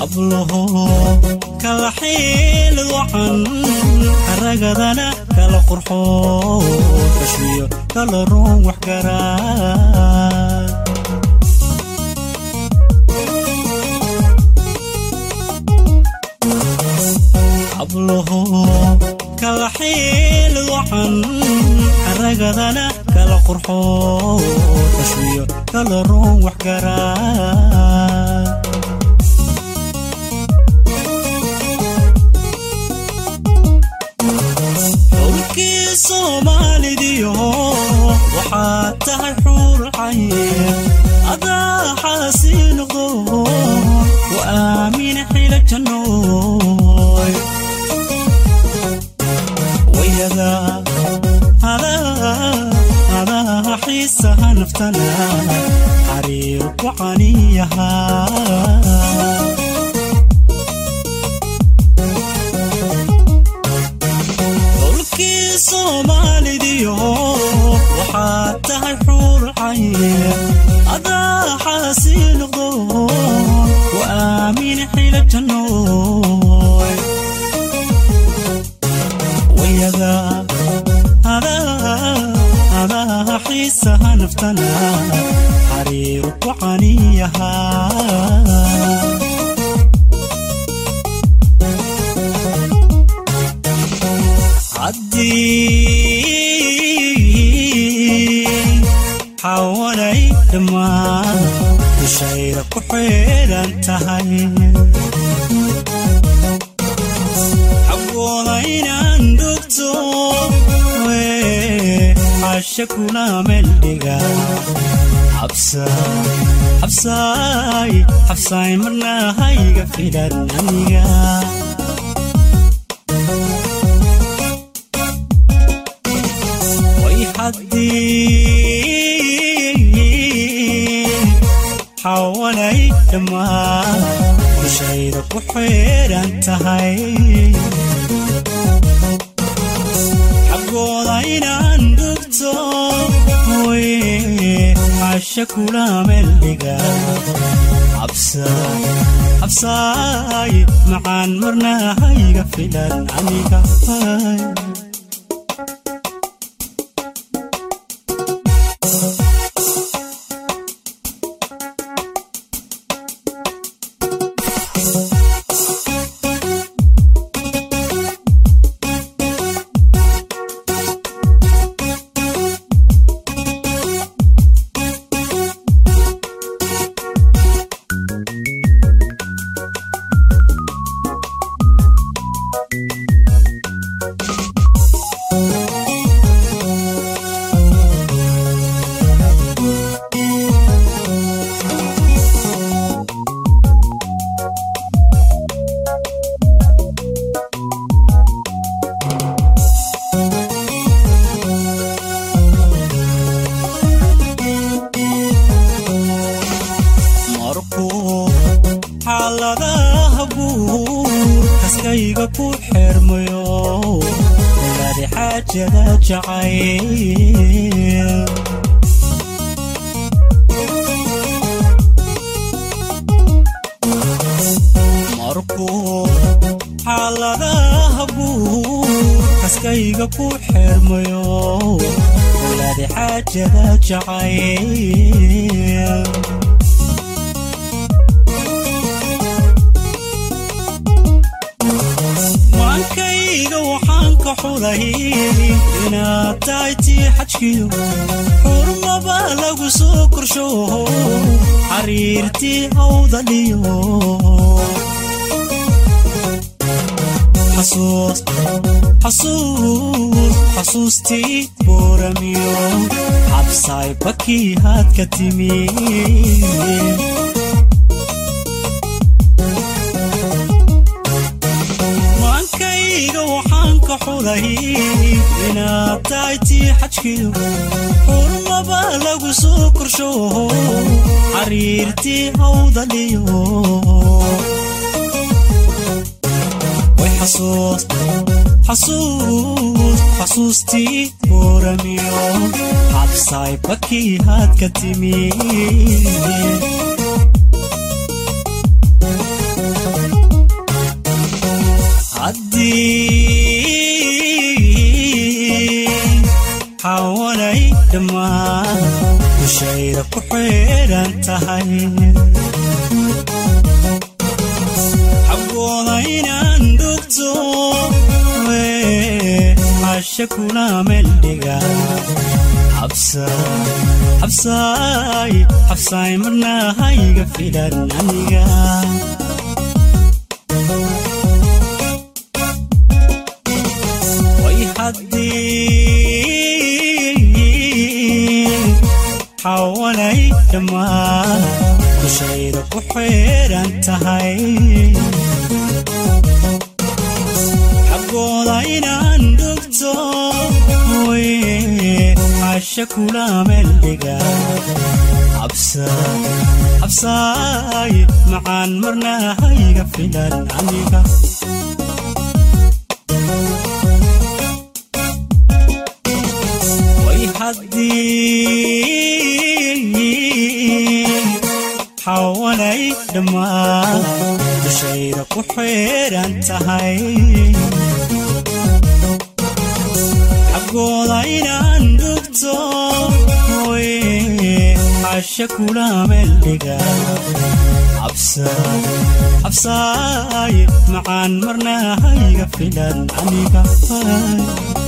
hablaho kala xiil wacan ragadana kala qurxo kashmiyo kala ruun waxgaraa hablaho kala xiil wacan ragadana kala qurxo kashmiyo kala ruun waxgaraa xulkii soomaalidiyo waxaad tahay xuurcayn adaa xaasii noqdo wa aamin xila jannooy wayada adaa xiisaha naftana xariir ku caniyahaa xulkii soomaalidiyo waxaad tahay xuurcayn adaa xaasii noqdo wa aamin xila jannooy wayada adaa xiisaha naftana xariir ku caniyahaa haddii xawanay dhammaan dushayda ku xeedhan tahay xaggooda inaan dhugto xasha kuna meeldhiga xabsaay xabsaay marna hayga filan aniga way haddii xawanay dhammaan dushayda ku xeedhan tahay xaggooda inaan dhugto way xasha kula meeldhiga xabsaay macaan marna hayga filan aniga markuu xaaladaha guur kaskayga ku xermayo ladi xaajada jacayl markuu xaaladaha guur kaskayga ku xermayo ladi xaajada jacayl maankayga waxaan ka xulay inaad tahay tii xajkiyo xurmaba lagu soo korsho xariirtii hawdaliyo xasuustii booramiyo xabsaay bakii haad ka timi waxaan ka xulay inaad tahay tii xajkiyo xurmaba lagu soo korsho xariirtii hawdaliyo way xasuustii booramiyo xabsaay bakii haad ka timi dhammaan dushayda ku xeedhan tahay xaggooda inaan dhugto casha kula meeldhiga xabsaay xabsaay marna hayga filan aniga way haddii xawalay dhammaan dushayda ku xeedhan tahay xaggooda inaan dhugto casha kula meeldhiga xabsaay macaan marna hayga filan aniga way haddii xawalay dhammaan dushayda ku xeedhan tahay xaggooda inaan dhugto casha kula meeldhiga xabsaay macaan marna hayga filan aniga